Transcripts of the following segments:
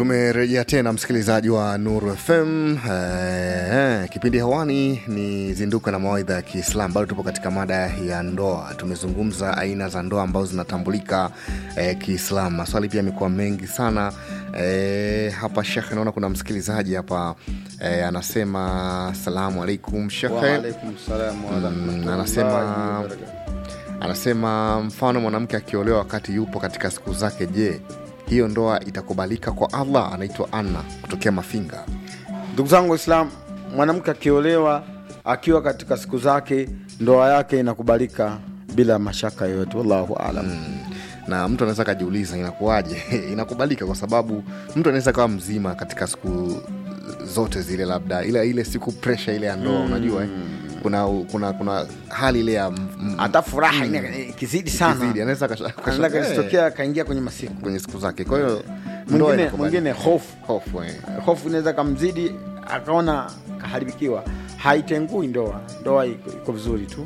tumerejea tena msikilizaji wa nuru fm eh, kipindi hewani ni zinduka na mawaidha ya kiislam bado tupo katika mada ya ndoa tumezungumza aina za ndoa ambazo zinatambulika eh, kiislam maswali pia yamekuwa mengi sana eh, hapa shekhe naona kuna msikilizaji hapa eh, anasema salamu alaikum shekhe Waalaikum salam wa Mm, rahmatullahi anasema- wa barakatuh. anasema mfano mwanamke akiolewa wakati yupo katika siku zake je hiyo ndoa itakubalika kwa allah anaitwa anna kutokea mafinga ndugu zangu waislam mwanamke akiolewa akiwa katika siku zake ndoa yake inakubalika bila mashaka yoyote wallahu alam na mtu anaweza akajiuliza inakuwaje inakubalika kwa sababu mtu anaweza kawa mzima katika siku zote zile labda ila ile siku presha ile ya ndoa unajua eh? kuna, kuna kuna hali ile ya m- m- hata furaha ina- ikizidi sana kizidi, anaweza akasha- akasha- anaweza eh, kazitokea akaingia kwenye masiku kwenye siku zake kwa hiyo ndoa mwingine inakubalika. mwingine hofu hofu eh. hofu inaweza kamzidi akaona kaharibikiwa haitengui ndoa ndoa iko iko vizuri tu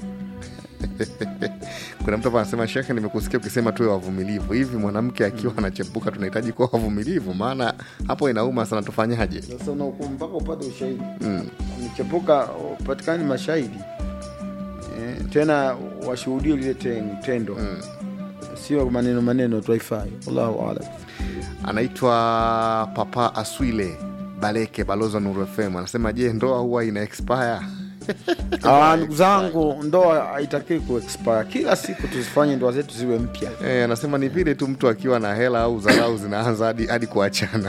kuna mtu hapa anasema shekhe nimekusikia ukisema tuwe wavumilivu hivi mwanamke akiwa anachepuka tunahitaji kuwa wavumilivu maana hapo inauma sana tufanyaje sasa unahukumu mpaka upate ushahidi umechepuka upatikani mashahidi e, tena washuhudie lile ten- tendo sio maneno maneno tu haifai wallahu alam anaitwa papa aswile baleke balozi wa nuru fm anasema je ndoa huwa ina expire Ah, ndugu zangu ndoa haitakiwi kuexpire kila siku tuzifanye ndoa zetu ziwe mpya e, anasema ni vile tu mtu akiwa na hela au dharau zinaanza hadi hadi kuachana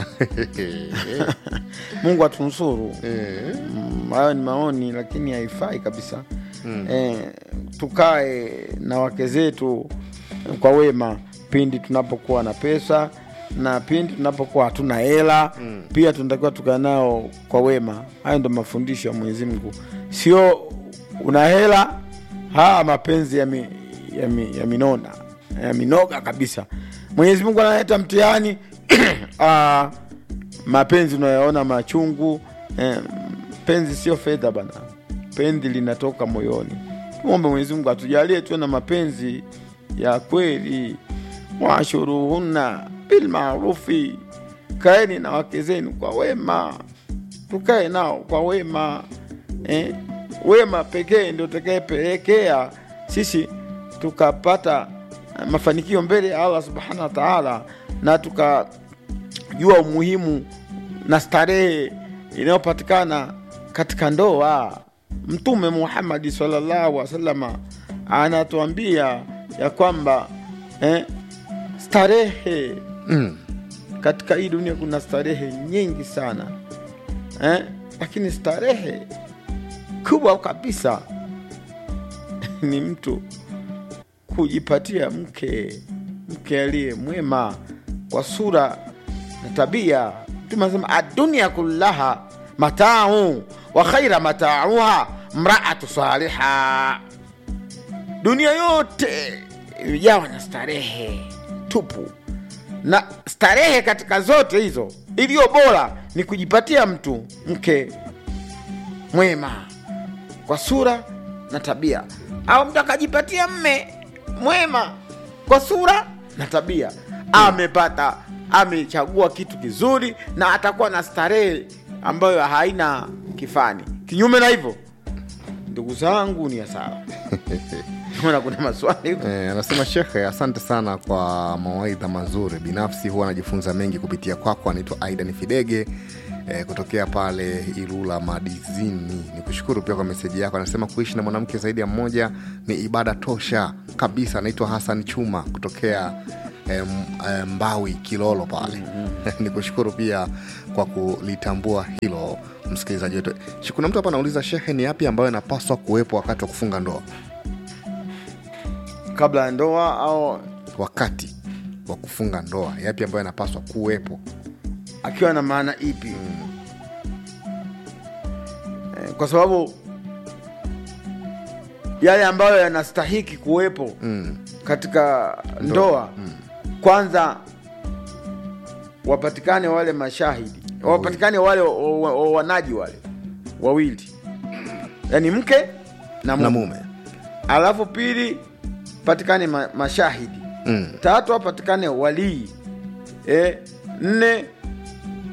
mungu atunusuru Eh, Mm, hayo ni maoni lakini haifai kabisa mm. e, tukae na wake zetu kwa wema pindi tunapokuwa na pesa na pindi tunapokuwa hatuna hela mm. pia tunatakiwa tukae nao kwa wema hayo ndo mafundisho ya mwenyezi mungu sio una hela haya mapenzi ya, mi, ya, mi, ya minona ya minoga kabisa mwenyezi mungu analeta mtihani ah, mapenzi unayoona machungu eh, penzi sio fedha bana penzi linatoka moyoni tumwombe mwenyezi mungu atujalie tuwe na mapenzi ya kweli washuruhunna bilmarufi kaeni na wake zenu kwa wema tukae nao kwa wema eh? wema pekee ndio utakayepelekea sisi tukapata eh, mafanikio mbele ya allah subhanahu wa taala na tukajua umuhimu na starehe inayopatikana katika ndoa mtume muhammadi salllahu alih wasalama anatuambia ya kwamba eh, starehe mm, katika hii dunia kuna starehe nyingi sana eh? lakini starehe kubwa kabisa ni mtu kujipatia mke mke aliye mwema kwa sura na tabia mtume anasema adunia kullaha matau wa khaira matauha mraatu saliha dunia yote imejawa na starehe tupu na starehe katika zote hizo iliyo bora ni kujipatia mtu mke mwema kwa sura na tabia au mtu akajipatia mme mwema kwa sura na tabia amepata amechagua kitu kizuri na atakuwa na starehe ambayo haina kifani kinyume na hivyo ndugu zangu ni hasara ona kuna maswali huko. eh, anasema shekhe asante sana kwa mawaidha mazuri binafsi huwa anajifunza mengi kupitia kwako anaitwa aidan fidege eh, kutokea pale ilula madizini ni kushukuru pia kwa meseji yako anasema kuishi na mwanamke zaidi ya mmoja ni ibada tosha kabisa anaitwa hasan chuma kutokea eh, m- eh, mbawi kilolo pale ni kushukuru pia kwa kulitambua hilo msikilizaji wetu Shi- kuna mtu hapa anauliza shehe ni yapi ambayo yanapaswa kuwepo wakati wa kufunga ndoa kabla ya ndoa au wakati wa kufunga ndoa yapi ambayo yanapaswa kuwepo akiwa na maana ipi Eh, kwa sababu yale ambayo yanastahiki kuwepo mm. katika ndoa kwanza wapatikane wale mashahidi wapatikane wale wa- wa- wa- wanaji wale wawili yaani mke na na mume mume alafu pili patikane ma, mashahidi mm. tatu apatikane walii e, nne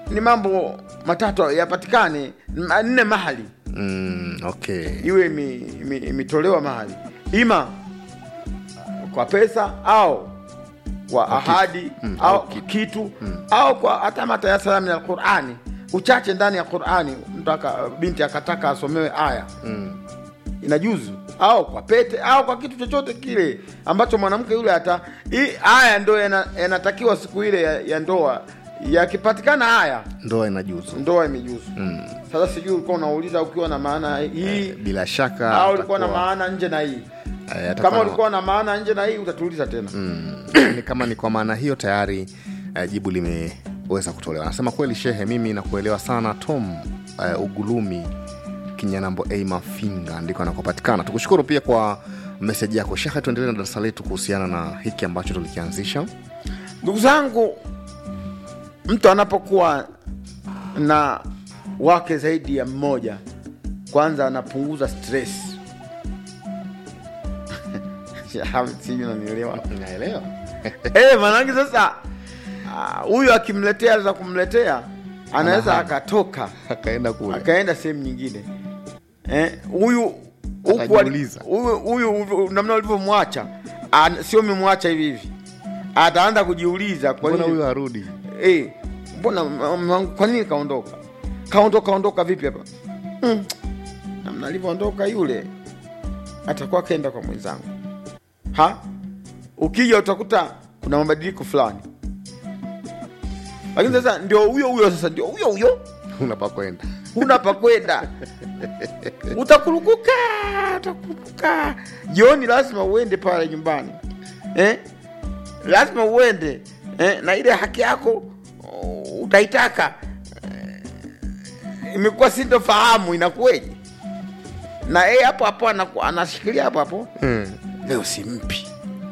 ni mambo matatu yapatikane nne mahali mm, okay iwe imi- imi- imetolewa mahali ima kwa pesa au kwa ahadi au kitu, au kwa hata matayasara min alqurani uchache ndani ya qurani mtu aka- binti akataka asomewe aya mm. inajuzu au kwa pete au kwa kitu chochote kile ambacho mwanamke yule hata hii aya ndo yana- yanatakiwa siku ile ya, ya ndoa yakipatikana haya ndoa inajuzu ndoa imejuzu mm. sasa sijui ulikuwa unauliza ukiwa na maana hii bila shaka au ulikuwa na atakuwa- maana nje na hii eh, atakuwa kama na- ulikuwa na maana nje na hii utatuuliza tena Mm, ni kama ni kwa maana hiyo tayari uh, jibu limeweza kutolewa anasema kweli shehe mimi nakuelewa sana tom uh, ugulumi kinyanambo a mafinga ndiko anakopatikana tukushukuru pia kwa meseji yako shehe tuendelee na darasa letu kuhusiana na hiki ambacho tulikianzisha ndugu zangu mtu anapokuwa na wake zaidi ya mmoja kwanza anapunguza stress sijui unanielewa naelewa Eh, maanake sasa ah, huyu akimletea za kumletea anaweza Anahama. akatoka akaenda kule akaenda sehemu nyingine Eh, huyu huku ali- Atajiuliza. huyu huyu namna ulivyomwacha ah, sio umemwacha hivi hivi ataanza kujiuliza kwa mbona nini huyu harudi eh, mbona mume wangu kwa nini kaondoka kaondoka kaondoka vipi hapa mm. namna alivyoondoka yule atakuwa kaenda kwa mwenzangu ha ukija utakuta kuna mabadiliko fulani lakini sasa ndio huyo huyo sasa ndio huyo huyo unapakwenda huna pa kwenda utakurukuka utakurukuka jioni lazima uende pale nyumbani eh? lazima uende eh? na ile haki yako uh, utaitaka eh, imekuwa sintofahamu inakuweje na yeye hapo hapo anaku- anashikilia hapo hapo mm. leo simpi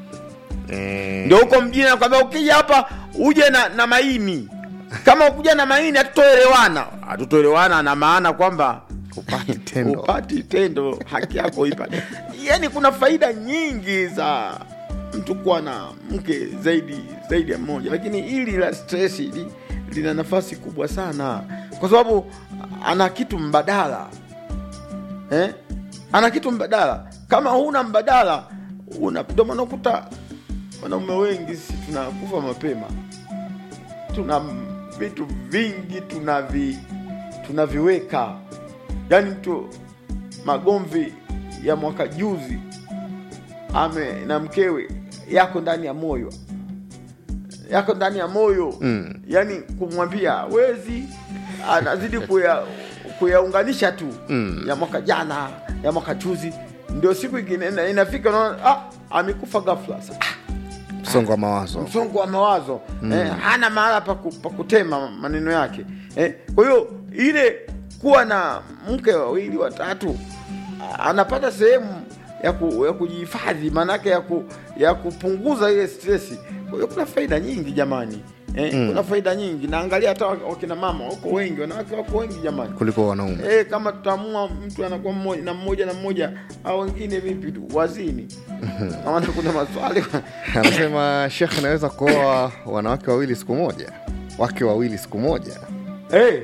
eh, ndio huko mjini nakwambia ukija hapa uje na, na maini kama ukuja na maini hatutoelewana hatutoelewana na maana kwamba upati tendo upati tendo haki yako ipate yani kuna faida nyingi za mtu kuwa na mke zaidi zaidi ya mmoja lakini hili la stress hili lina nafasi kubwa sana kwa sababu ana kitu mbadala eh? ana kitu mbadala kama huna mbadala una ndio maana ukuta wanaume wengi si tunakufa mapema tuna vitu vingi tunavi tunaviweka yaani mtu magomvi ya mwaka juzi ame na mkewe yako ndani ya moyo yako ndani ya moyo Mm. yaani kumwambia wezi anazidi kuya kuyaunganisha tu Mm. ya mwaka jana ya mwaka juzi ndio siku ingine ina- inafika unaona ah, amekufa ghafla Sa- ah, msongo wa mawazo msongo wa mawazo mm. eh, hana mahala pa ku- pa kutema maneno yake eh, kwa hiyo ile kuwa na mke wawili watatu a- anapata sehemu ya, ku, ya kujihifadhi maanake ya, ku, ya kupunguza ile stresi kwa hiyo kuna faida nyingi jamani eh, mm. kuna faida nyingi naangalia hata wak- wakina mama wako wengi wanawake wako wengi jamani kuliko wanaume Eh, kama tutaamua mtu anakuwa mmoja na mmoja na mmoja au wengine vipi tu wazini naona kuna maswali anasema shekh anaweza kuoa wanawake wawili siku moja wake wawili siku moja Hey.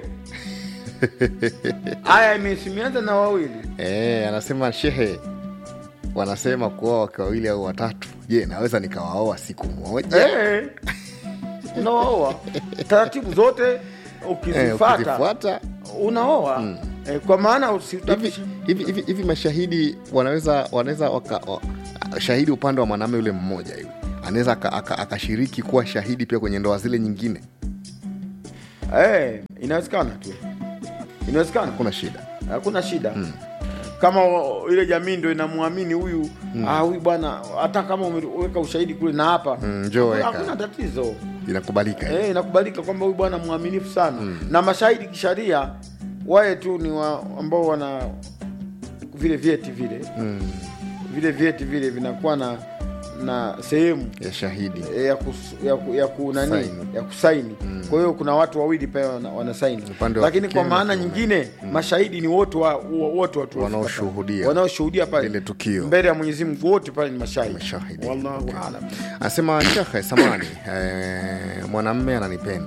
Aya imesimianza na wawili. e, anasema shehe wanasema kuoa wake wawili au watatu je naweza nikawaoa siku moja Hey. Unaoa taratibu zote Eh, ukizifata ukizifuata unaoa eh, kwa maana hivi usitapisha hivi hivi hivi mashahidi wanaweza wanaweza waka, wa, shahidi upande wa mwanamume yule mmoja yule anaweza aka- aka- akashiriki kuwa shahidi pia kwenye ndoa zile nyingine hey, inawezekana tu inawezekana hakuna shida hakuna shida kama o- ile jamii ndo inamwamini huyu ah, huyu bwana hata kama umeweka ushahidi kule na hapa Mm, njoo hakuna- weka. hakuna tatizo inakubalika Eh, inakubalika kwamba huyu bwana mwaminifu sana na mashahidi kisharia waye tu ni wa, ambao wana vile vyeti vile mm, vile vyeti vile vinakuwa na na sehemu ya shahidi eh, ya, kus, ya, ku- ya, ku, nani, Saini. ya kusaini kwa hiyo kuna watu wawili pale wana, wanasaini Upande wa lakini kike kwa na maana kiume. nyingine mashahidi ni wote wa, wa- wote watu wa- Wanaoshuhudia. wanaoshuhudia pale Lile tukio. mbele ya Mwenyezi Mungu wote pale ni mashahidi Mashahidi. wallahu Okay. alam anasema shekhe samani eh, mwanamme ananipenda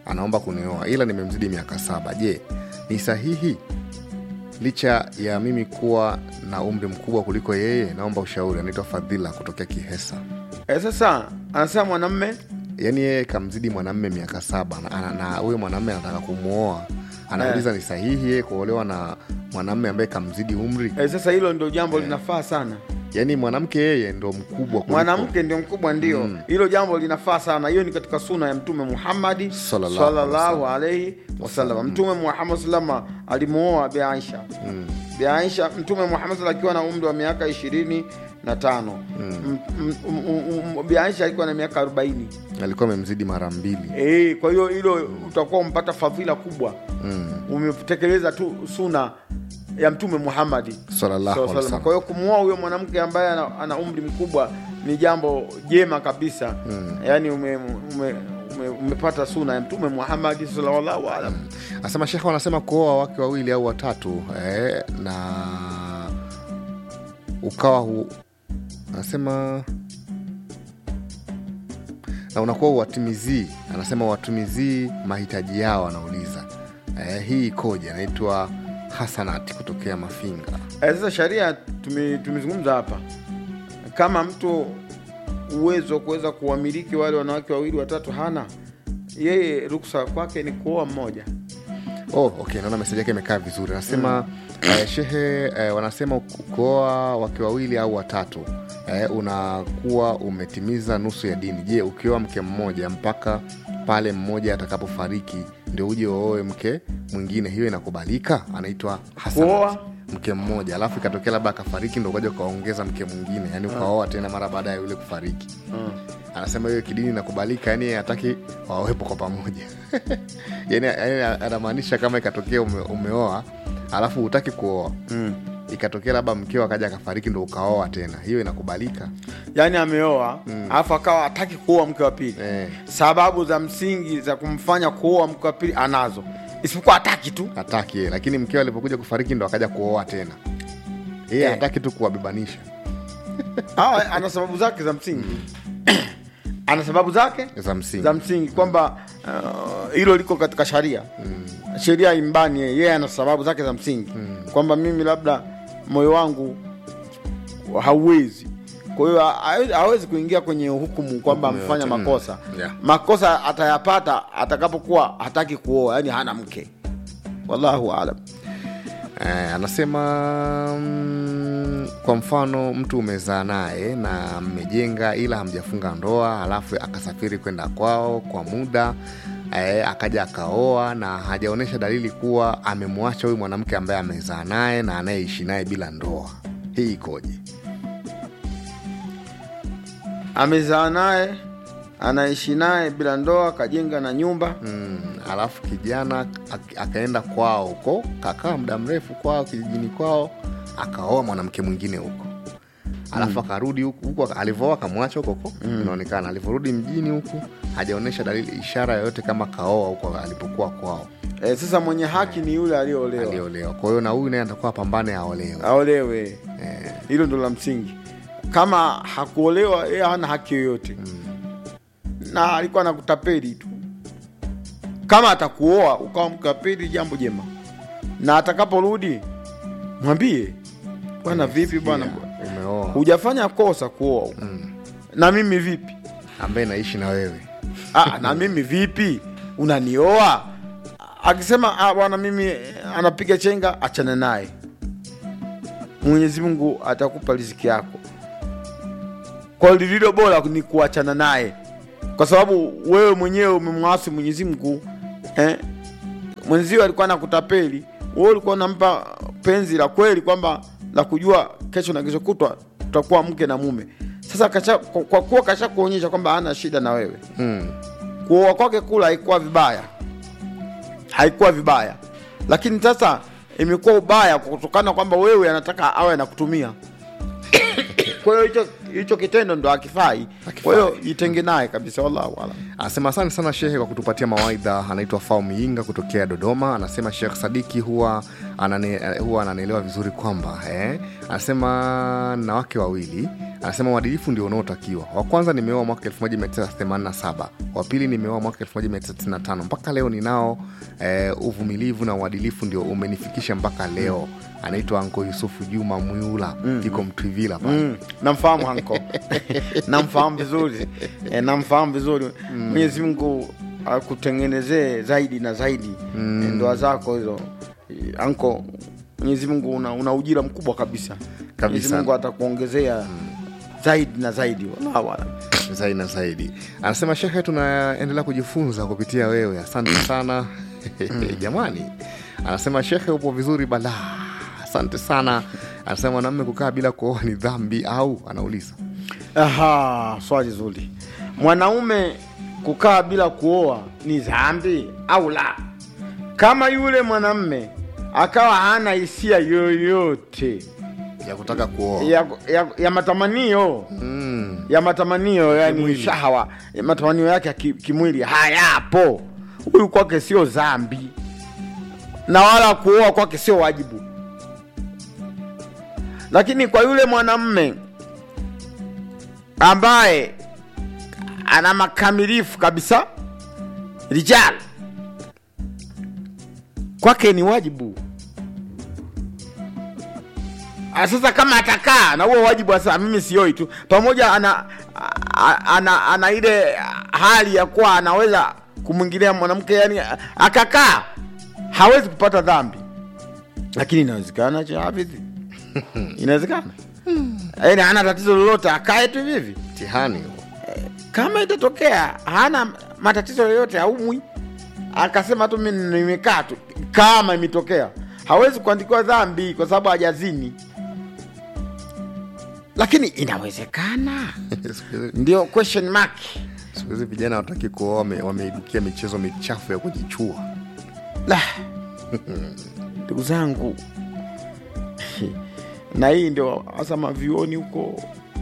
anaomba kunioa ila nimemzidi miaka saba je ni sahihi licha ya mimi kuwa na umri mkubwa kuliko yeye naomba ushauri anaitwa fadhila kutokea kihesa e, sasa anasema mwanamme yaani yeye kamzidi mwanamme miaka saba na- na na huyo mwanamme anataka kumwoa anauliza ni sahihi yeye kuolewa na mwanamme ambaye kamzidi umri e, sasa hilo ndio jambo linafaa sana yaani mwanamke yeye ndo mkubwa kuliko- mwanamke ndio mkubwa ndio hilo jambo linafaa sana hiyo ni katika suna ya mtume muhammadi Sallallahu sallallahu alaihi wasallam mtume muhammad salama alimuoa bi aisha bi aisha mtume muhammad sallam akiwa na umri wa miaka ishirini na tano M- m- m- m- bi aisha alikuwa na miaka arobaini alikuwa amemzidi mara mbili e, kwa hiyo hilo utakuwa umpata fadhila kubwa mm. umetekeleza tu suna ya mtume muhammadi sallallahu Sallallahu alaihi alaihi wasallam. wasallam kwa hiyo kumuoa huyo mwanamke ambaye ana, ana umri mkubwa ni jambo jema kabisa mm. yaani ume, ume, ume, umepata suna ya mtume muhamadi sallallahu alam anasema shekhe wanasema kuoa wake wawili au watatu eh, na ukawa hu, anasema na unakuwa uwatimizii anasema watimizii mahitaji yao anauliza eh, hii ikoje anaitwa hasanati kutokea mafinga Eh, sasa sharia tume- tumezungumza hapa kama mtu uwezo wa kuweza kuwamiliki wale wanawake wawili watatu hana yeye ruksa kwake ni kuoa mmoja oh, okay naona meseji yake imekaa vizuri anasema eh, shehe eh, wanasema ku- kuoa wake wawili au watatu eh, unakuwa umetimiza nusu ya dini je ukioa mke mmoja mpaka pale mmoja atakapofariki ndio uje uoe mke mwingine hiyo inakubalika anaitwa Hasanat. Kuoa? mke mmoja alafu ikatokea labda akafariki ndo ukaja ukaongeza mke mwingine yani ukaoa tena mara baada ya yule kufariki anasema hiyo kidini inakubalika yani yeye hataki wawepo kwa pamoja yani, yani anamaanisha kama ikatokea ume, umeoa alafu hutaki kuoa mm. ikatokea labda mkeo akaja akafariki ndo ukaoa tena hiyo inakubalika yaani ameoa alafu akawa hataki kuoa mke wa pili eh, sababu za msingi za kumfanya kuoa mke wa pili anazo isipokuwa hataki tu hataki yeye lakini mkeo alipokuja kufariki ndo akaja kuoa tena yeye Eh. hataki tu kuwabebanisha Hawa, ana sababu zake za msingi ana sababu zake za msingi za msingi kwamba uh, hilo liko katika sharia sheria imbani yeye yeye ana sababu zake za msingi kwamba mimi labda moyo wangu hauwezi kwa hiyo hawe- hawezi kuingia kwenye hukumu kwamba Hukumu amefanya yoyote. makosa Mm. Yeah. makosa atayapata atakapokuwa hataki kuoa yani hana mke wallahu alam Eh, anasema mm, kwa mfano mtu umezaa naye na mmejenga ila hamjafunga ndoa halafu akasafiri kwenda kwao kwa muda eh, akaja akaoa na hajaonyesha dalili kuwa amemwacha huyu mwanamke ambaye amezaa naye na anayeishi naye bila ndoa hii ikoje amezaa naye anaishi naye bila ndoa kajenga na nyumba mm, alafu kijana ak- akaenda kwao huko kakaa muda mrefu kwao kijijini kwao akaoa mwanamke mwingine huko alafu akarudi huku huku alivyooa akamwacha huko huko inaonekana alivyorudi mjini huku hajaonyesha dalili ishara yoyote kama kaoa huko alipokuwa kwao e, sasa mwenye haki ni yule aliyeolewa aliolewa kwa hiyo na huyu naye atakuwa apambane aolewe aolewe hilo ndo la msingi kama hakuolewa yeye hana haki yoyote na alikuwa anakutapeli tu kama atakuoa ukawa mkapeli jambo jema na atakaporudi mwambie bwana vipi bwana Sikia, umeoa hujafanya kosa kuoa na mimi vipi ambaye naishi na wewe ah, na mimi vipi unanioa akisema "Ah, bwana mimi eh, anapiga chenga achana naye mwenyezi mungu atakupa riziki yako kwa hiyo lililo bora ni kuachana naye kwa sababu wewe mwenyewe umemwasi mwenyezi mungu eh? mwenzio alikuwa nakutapeli wewe ulikuwa unampa penzi la kweli kwamba la kujua kesho na kesho kutwa tutakuwa mke na mume sasa kasha, kwa kwa kuwa kasha kuonyesha kwamba hana shida na wewe mm. kuoa kwake kula haikuwa vibaya haikuwa vibaya lakini sasa imekuwa ubaya kwa kutokana kwamba wewe anataka awe anakutumia kwa hiyo hicho hicho kitendo ndo akifai kwa hiyo jitenge naye kabisa wallahu alam anasema asante sana shehe kwa kutupatia mawaidha anaitwa fau miinga kutokea dodoma anasema shekh sadiki huwa anane, huwa ananielewa vizuri kwamba eh, anasema na wake wawili anasema uadilifu ndio unaotakiwa wa kwanza nimeoa mwaka 1987 wa pili nimeoa mwaka 1995 mpaka leo ninao eh, uvumilivu na uadilifu ndio umenifikisha mpaka leo anaitwa anko yusufu juma mwiula mm. iko mtwivila pale Mm, namfahamu hanko namfahamu vizuri e, namfahamu vizuri mwenyezi mungu akutengenezee zaidi na zaidi mm. ndoa zako hizo Eh, anko mwenyezi mungu una, una ujira mkubwa kabisa mwenyezi mungu atakuongezea zaidi na zaidi wallahu alam. zaidi na zaidi anasema shekhe tunaendelea kujifunza kupitia wewe asante sana jamani anasema shekhe upo vizuri balaa asante sana anasema mwanamme kukaa bila kuoa ni dhambi au anauliza Aha, swali zuri. Mwanaume kukaa bila kuoa ni dhambi au la? Kama yule mwanamme akawa hana hisia yoyote ya kutaka kuoa ya, ya, ya matamanio mm. ya matamanio yani Kimwili. shahawa ya matamanio yake ya ki- kimwili hayapo, huyu kwake sio dhambi, na wala kuoa kwake sio wajibu. Lakini kwa yule mwanamme ambaye ana makamilifu kabisa rijal, kwake ni wajibu. Ah, Sasa kama atakaa na huo wajibu sasa, mimi sioi tu, pamoja ana, ana, ana, ana ile hali ya kuwa anaweza kumwingilia mwanamke, yani akakaa hawezi kupata dhambi, lakini inawezekana cha hafidhi inawezekana yani hana tatizo lolote, akae tu hivi hivi. mtihani huo. Kama itatokea hana matatizo yoyote, aumwi, akasema tu mimi nimekaa tu, kama imetokea hawezi kuandikiwa dhambi kwa sababu hajazini, lakini inawezekana. Siku hizi- Ndio question mark. siku hizi vijana wataki kuoa wame- wameibukia michezo michafu ya kujichua La, ndugu zangu, na hii ndio hasa mavioni huko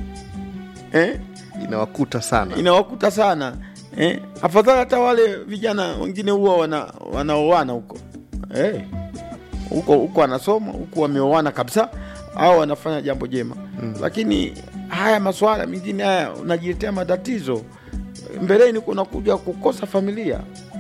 eh? inawakuta sana inawakuta sana eh? Afadhali hata wale vijana wengine huwa wana, wanaoana huko eh? huko huko wanasoma huku wameoana kabisa au wanafanya jambo jema mm. Lakini haya maswala mengine haya unajiletea matatizo mbeleni, kunakuja kukosa familia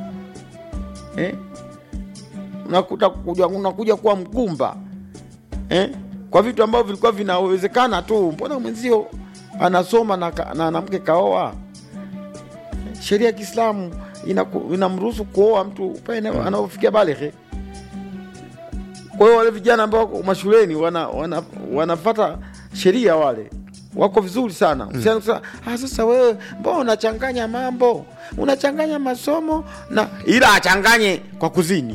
eh? unakuta kuja, unakuja kuwa mgumba eh? kwa vitu ambavyo vilikuwa vinawezekana tu. Mbona mwenzio anasoma na ka- na mwanamke kaoa? Sheria ya Kiislamu inaku- inamruhusu kuoa mtu pale anapofikia balighe. Kwa hiyo wale vijana ambao wako mashuleni wana, wana, wanafata sheria wale wako vizuri sana Usianze kusema ah, sasa wewe mbona unachanganya mambo, unachanganya masomo na ila achanganye kwa kuzini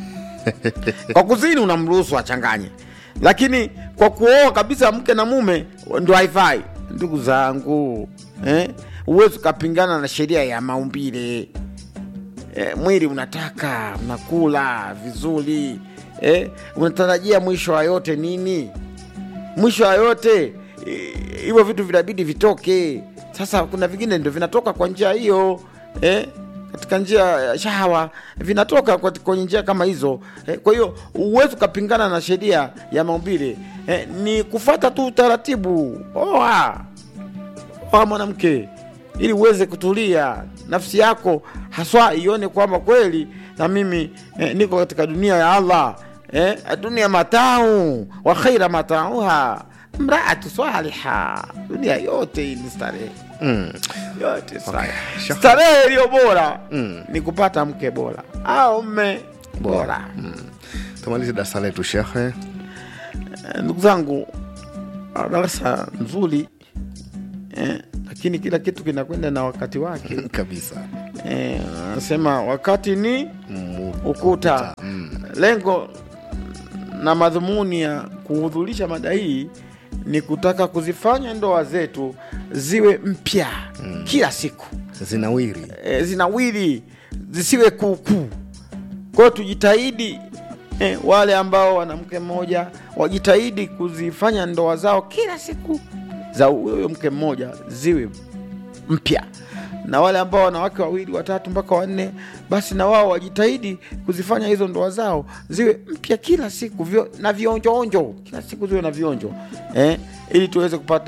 kwa kuzini unamruhusu achanganye, lakini kwa kuoa kabisa mke na mume ndo haifai. Ndugu zangu eh, huwezi ukapingana na sheria ya maumbile eh, mwili unataka unakula vizuri eh, unatarajia mwisho wa yote nini? Mwisho wa yote eh, hivyo vitu vinabidi vitoke. Sasa kuna vingine ndio vinatoka kwa njia hiyo eh, katika njia ya shahawa vinatoka kwa- kwenye njia kama hizo eh, kwa hiyo huwezi ukapingana na sheria ya maumbile eh, ni kufata tu utaratibu. Oa oa mwanamke ili uweze kutulia nafsi yako haswa ione kwamba kweli na mimi eh, niko katika dunia ya Allah eh, dunia matau wa khaira matauha mraatu swaliha, dunia yote hii ni starehe mm. yote starehe. Shaka- Starehe iliyo bora Mm. ni kupata mke bora au mme bora. mm. tumalize darasa letu shekhe Eh, ndugu zangu, ah, darasa nzuri eh, lakini kila kitu kinakwenda na wakati wake. kabisa Eh, anasema wakati ni mm. ukuta. Mm. Lengo na madhumuni ya kuhudhurisha mada hii ni kutaka kuzifanya ndoa zetu ziwe mpya kila siku zinawiri e, zinawili zisiwe kuukuu. Kwa hiyo tujitahidi e, wale ambao wana mke mmoja wajitahidi kuzifanya ndoa zao kila siku za huyo mke mmoja ziwe mpya, na wale ambao wana wake wawili watatu mpaka wanne, basi na wao wajitahidi kuzifanya hizo ndoa zao ziwe mpya kila siku vyo, na vionjoonjo kila siku ziwe na vionjo eh, ili tuweze kupata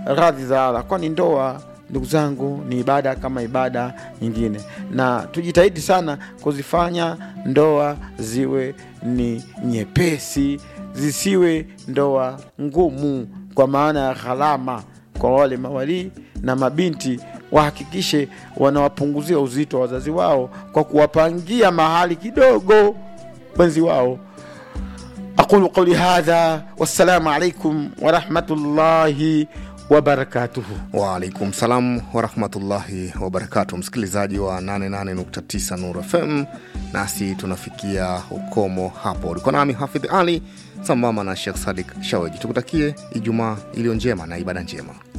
radhi za Allah, kwani ndoa ndugu zangu ni ibada kama ibada nyingine, na tujitahidi sana kuzifanya ndoa ziwe ni nyepesi, zisiwe ndoa ngumu, kwa maana ya gharama kwa wale mawalii na mabinti wahakikishe wanawapunguzia uzito wa wazazi wao kwa kuwapangia mahali kidogo wenzi wao. aqulu qauli hadha, wassalamu alaikum warahmatullahi wabarakatuhu. Waalaikum salam warahmatullahi wabarakatu, msikilizaji wa 88.9 Nur FM, nasi tunafikia ukomo hapo. Ulikuwa nami Hafidh Ali sambamba na Shekh Sadik Shaweji. Tukutakie Ijumaa iliyo njema na ibada njema.